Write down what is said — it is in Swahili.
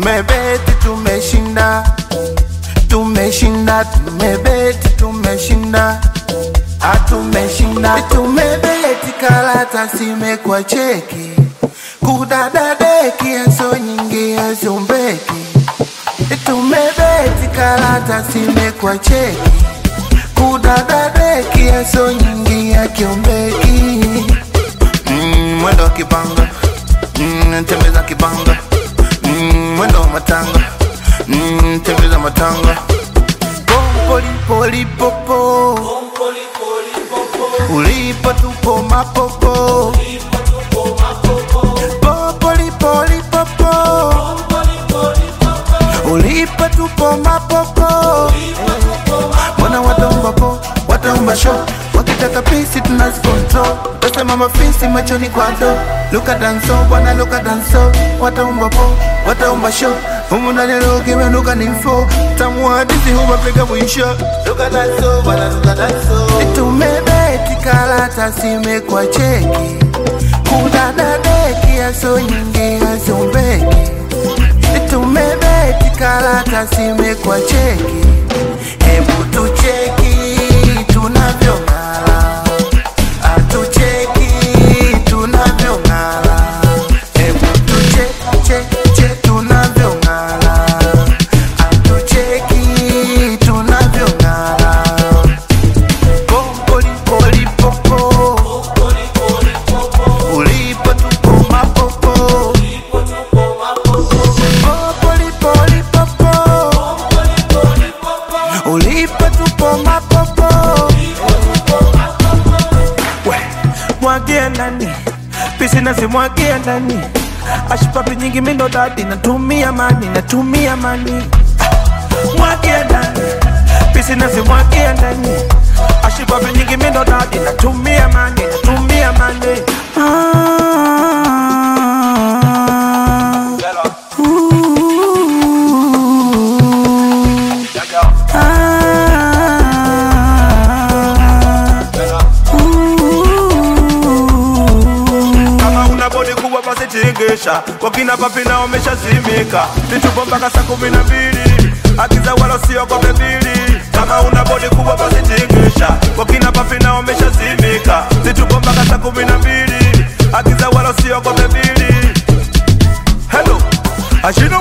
tumebeti tumeshinda tumeshinda tumebeti tumeshinda atumeshinda tumebeti karata simekwa cheki kudadadeki yaso nyingi yazombeki tumebeti karata simekwa cheki kudadadeki yaso nyingi yakiombeki mm, mwendo wa kibanga mm, tembeza kibanga mm, mwendo wa matanga mm, tembeza matanga pompolipolipopo ulipo tupo mapopo popolipolipopo ulipo tupo mapopo mbona wataomba po wataomba sho wakitaka pisi tunazikontrol tasema mafisi machoni kwado luka danso bwana luka danso wataomba po wataomba sho humu ndani lokimenuka ninfo tamuhadisi humapiga mwisho luka danso bwana luka danso tumebeti karata simekwa cheki kudadadeki yaso nyingi yazombeki tumebeti karata simekwa cheki hebu tucheki tunavyong'ala atucheki tunavyong'ala hebu tuchecheche tunavyong'ala atucheki tunavyong'ala pompolipolipopo ulipo tupo mapopo popolipolipopo ulipo tupo mapopo we mwagia ndani pisi nazimwagia ndani ashipapi nyingi mindo dadi natumia mani natumia mani Ah, mwagia ndani pisi nazimwagia ndani ashipapi nyingi mindo dadi natumia mani natumia mani ah. kama una bodi kubwa basi tingisha wakina papi na wameshazimika vitupo mpaka saa kumi na mbili akiza wala siogope bili kama una bodi kubwa basi tingisha wakina papi na wameshazimika vitupo mpaka saa kumi na mbili akiza wala siogope bili hello ashino